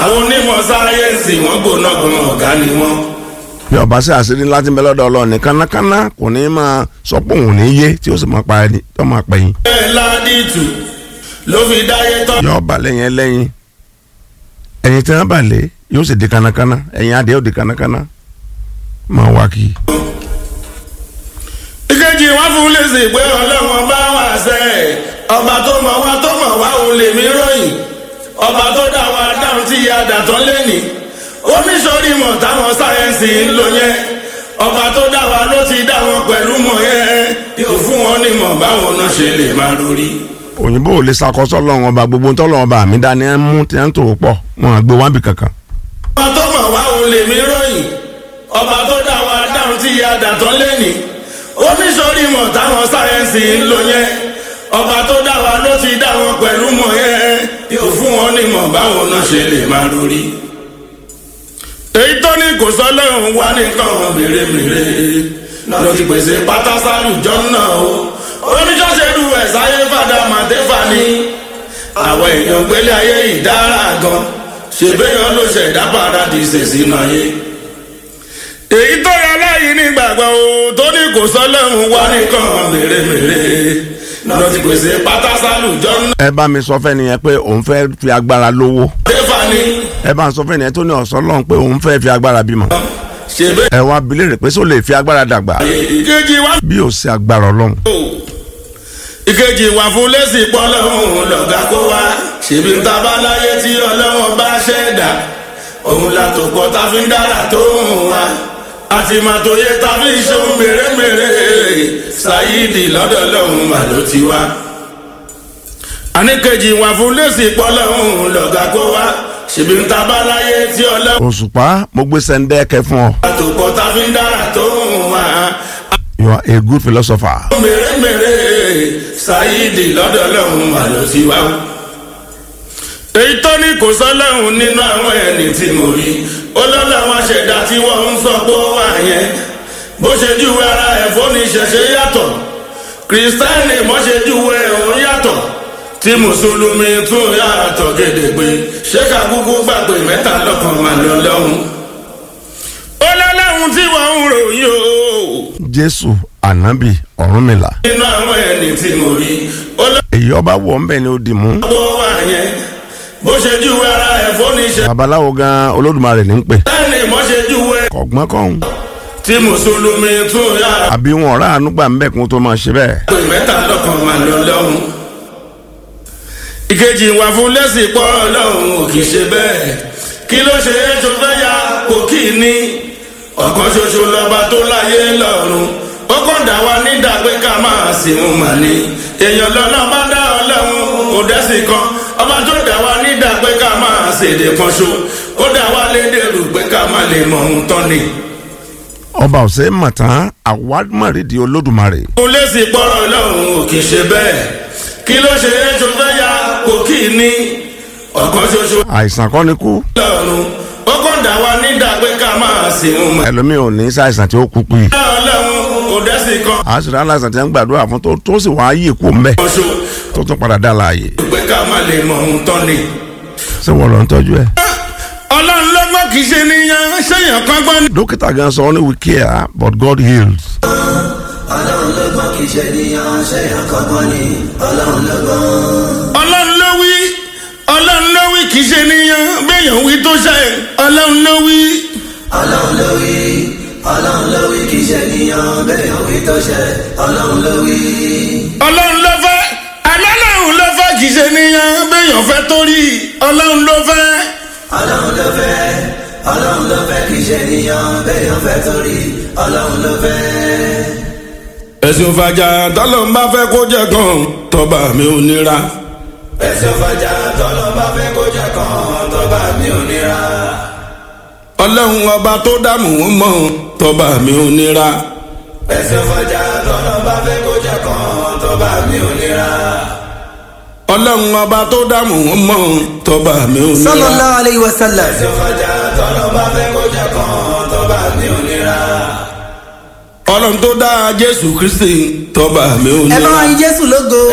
àwọn onímọ̀ sáyẹ́ǹsì wọ́n gbóná gan ọ̀gá ni wọ́n. bí ọba sí àṣírí ńlá tí ń bẹ lọ́dọ̀ ọlọ́run ní kánákáná kò ní máa sọ pé òun ò ní yé tí ó sì máa pa ẹni tó máa pẹ̀yìn. bẹ́ẹ̀ ládìtù ló fi dáyé tọ́. yọ ọba lẹ́yìn ẹlẹ́yìn ẹ̀yìn tí wọ́n bà lé yóò sì di kánákáná ẹ̀yìn adìẹ ó di kánákáná máa wá kí. ìkejì wọn fún lèsì pé ọlọ́wọ́n bá wà sẹ́ ọba tó mọ̀ wá tó mọ̀ wá òun lèmi ròyìn ọba tó dá wa dáhùn tí a dà tán lẹ́nìí oníṣòrí mọ̀ táwọn sáyẹ́ǹsì ń lò yẹn ọba tó dá wa ló ti dá wọn pẹ̀lú mọ̀ yẹn yóò fún wọn ní mọ̀ báwọn náà ṣe lè máa lórí. òyìnbó ò lè ṣàkóso ọlọ́run ọba gbogbo ń tọ́lọ́run ọba àmì dání ẹ̀ ń mú tí ẹ̀ ń tò pọ̀ wọn à gbé wábì kankan. ọba tó mọ̀ wá òun lèmi ròyìn ọba tó dá wa dáhùn tí a dà tán lẹ́nìí oníṣòrí mọ̀ táwọn sáyẹ́ǹsì ń lò yẹn ọba tó dá wa ló ti dá wọn pẹ̀lú mọ̀ yẹn yóò fún wọn ní mọ̀ báwọn náà ṣe lè máa lórí. èyí tó ní kò sọ lọ́run wá nìkan mèremère lọ ti pèsè pátásálù jọ́nà o oníṣọ́ṣẹ́lú ẹ̀ sáyé fàdà màtẹ́fà ni àwọn èèyàn gbélé ayé ìdára gan ṣèbéyàn ló ṣẹ̀dá paradíṣe sínú ayé èyí tó yẹ lẹ́yìn nígbàgbọ́ o tó ní kò sọ lọ́run wá nìkan mèremère lọ ti pèsè pátásálù jọ́nà ẹ bá mi sọ fẹ́ni yẹn pé òun fẹ́ fi agbára lówó màtẹ́fà ni ẹ bá ń sọ fẹ́ni yẹn tó ní ọ̀sán lọ́run pé òun fẹ́ fi agbára bímọ ṣèbéyàn ẹ wá bilé rè pé só lè fi agbára dàgbà ìkejì wá bí ò sí agbára ọlọ́run. ìkejì wà fún lẹ́sìn pọ́lọ́hún lọ́gà kó wá ṣèbí ń ta bá láyé tí ọlọ́wọ́n bá ṣẹ̀dá òun la tó pọ̀ tá fi ń dára tó ń wá àti máa tó yẹ tá fi ń ṣeun mèremère ṣáyídì lọ́dọ̀ lọ́hún mà ló ti wá. àníkejì wà fún lẹ́sìn pọ́lọ́hún lọ́gà kó wá ṣèbí ń ta bá láyé tí ọlọ́wọ́n òṣùpá mo gbé sẹ́ńdẹ́ẹ̀kẹ́ fún ọ bá tó pọ̀ tá fi ń dára tó ń wá you are a good philosopher. mèremère ṣáyídì lọ́dọ̀ lọ́hún mà ló ti wá. èyí tó ní kò sọ́lọ́hún nínú àwọn ẹni tí mo rí olóòlù àwọn aṣẹ̀dá tí wọ́n ń sọ pé ó wà yẹn bó ṣe júwe ara ẹ̀ fóní ṣẹ̀ṣẹ̀ yàtọ̀ kìrìsìtáìnì mọ́ ṣe júwe òun yàtọ̀ tí mùsùlùmí tún yàtọ̀ gédégbé ṣé ká kúkú gbàgbé mẹ́ta lọ́kàn mà lọ lọ́hún. olólùwọ̀n tí wọ́n ń ròyìn o jésù ànábì ọ̀rúnmìlà nínú àwọn ẹni tí mo rí olóòlù èyí ọba wọ̀ ń bẹ̀ ni ó dì mú tó wà yẹn bó ṣe júwe ara ẹ̀ fóní ṣe babaláwo gan olódùmarè ní ń pè lẹ́ni mọ́ ṣe júwe kọ̀gbọ́n kọ́hún tí mùsùlùmí tún yàrá àbí wọn ọ̀rá àánú gbà ń bẹ̀ kún tó máa ṣe bẹ́ẹ̀. pé mẹ́ta lọ́kàn máa lọ lọ́hùn. ìkejì wà fún lẹ́sìn pọ́ ọlọ́run ò kì í ṣe bẹ́ẹ̀ kí ló ṣe é tó fẹ́ ya kò kì í ní ọ̀kan ṣoṣo lọ́ba tó láyé lọ́run ó kàn dá wa nídà pé ká máa sìn ún mà ní èèyàn lọ́nà bá dá ọlọ́run kò dẹ́sìn kan ọba tó dá wa nídà pé ká máa ṣèdè kan ṣo ó dá wa lédè rò pé ká má lè mọ ohun tán ni. ọba ọ̀sẹ̀ mọ̀tán àwámọ̀rídìí olódùmarè mo lè sì pọ́rọ̀ lọ́hùn ò kì í ṣe bẹ́ẹ̀ kí ló ṣe é tó fẹ́ ya kò kì í ní ọ̀kan ṣoṣo àìsàn kọ́ ni kú lọ́run ó kàn dá wa nídà pé ká máa sìn ún mọ́. ẹlòmíì ò ní ṣàìsàn tí ó kú pé ọlọ́run kò dẹ́sìn kan àṣírí aláìsàn tí wọ́n ń gbàdúrà fún tó tó sì wá yí kú mbẹ́ ṣoṣo tó tún padà dá láàyè pé ká má lè mọ ohun tán ni. ṣé wọ́n lọ ń tọ́jú ẹ̀. ọlọ́run lọ́gbọ́n kì í ṣe níyan ṣéyàn kan gbọ́n ní. dókítà gan sọ ọ́ ní we care but God heals. ọlọ́run lọ́gbọ́n kì í ṣe níyàn ṣe àkọ́gbọ́n ni ọlọ́run lọ́gbọ́n. ọlọ́run ló wí ọlọ́run ló wí kì í ṣe níyan béèyàn wí tó ṣe ọlọ́run ló wí. ọlọ́run ló wí ọlọ́run ló wí kì í ṣe níyàn bẹ́ẹ̀ wí tó ṣe ọlọ́run ló wí. ọlọ́run ló fẹ́ alọ́lọ́run ló fẹ́ kì í ṣe níyan béèyàn fẹ́ torí ọlọ́run ló fẹ́. ọlọ́run ló fẹ́ ọlọ́run ló fẹ́ kì í ṣe níyàn bẹ́ẹ̀ fẹ́ torí ọlọ́run ló fẹ́. ẹ̀sùn fàjà tọ́lọ̀ ń bá fẹ́ kó jẹ́ kan tọ́ba mi ò nira. ẹ̀sùn fàjà tọ́lọ́ bá fẹ́ kó jẹ́ kan tọ́ba mi ò nira. ọlọ́run ọba tó dààmú wọn mọ̀ tọ́ba mi ò nira. ẹ̀sùn fàjà tọ́lọ́ bá fẹ́ kó jẹ́ kan tọ́ba mi ò nira. ọlọ́run ọba tó dààmú wọn mọ̀ tọ́ba mi ò nira. sallallahu alayhi wa sallam. ẹ̀sùn fàjà tọ́lọ́ bá fẹ́ kó jẹ́ kan tọ́ba mi ò nira. ọlọ́run tó dá jésù kristi tọ́ba mi ò ẹ bá nira. wa yin jésù lógo.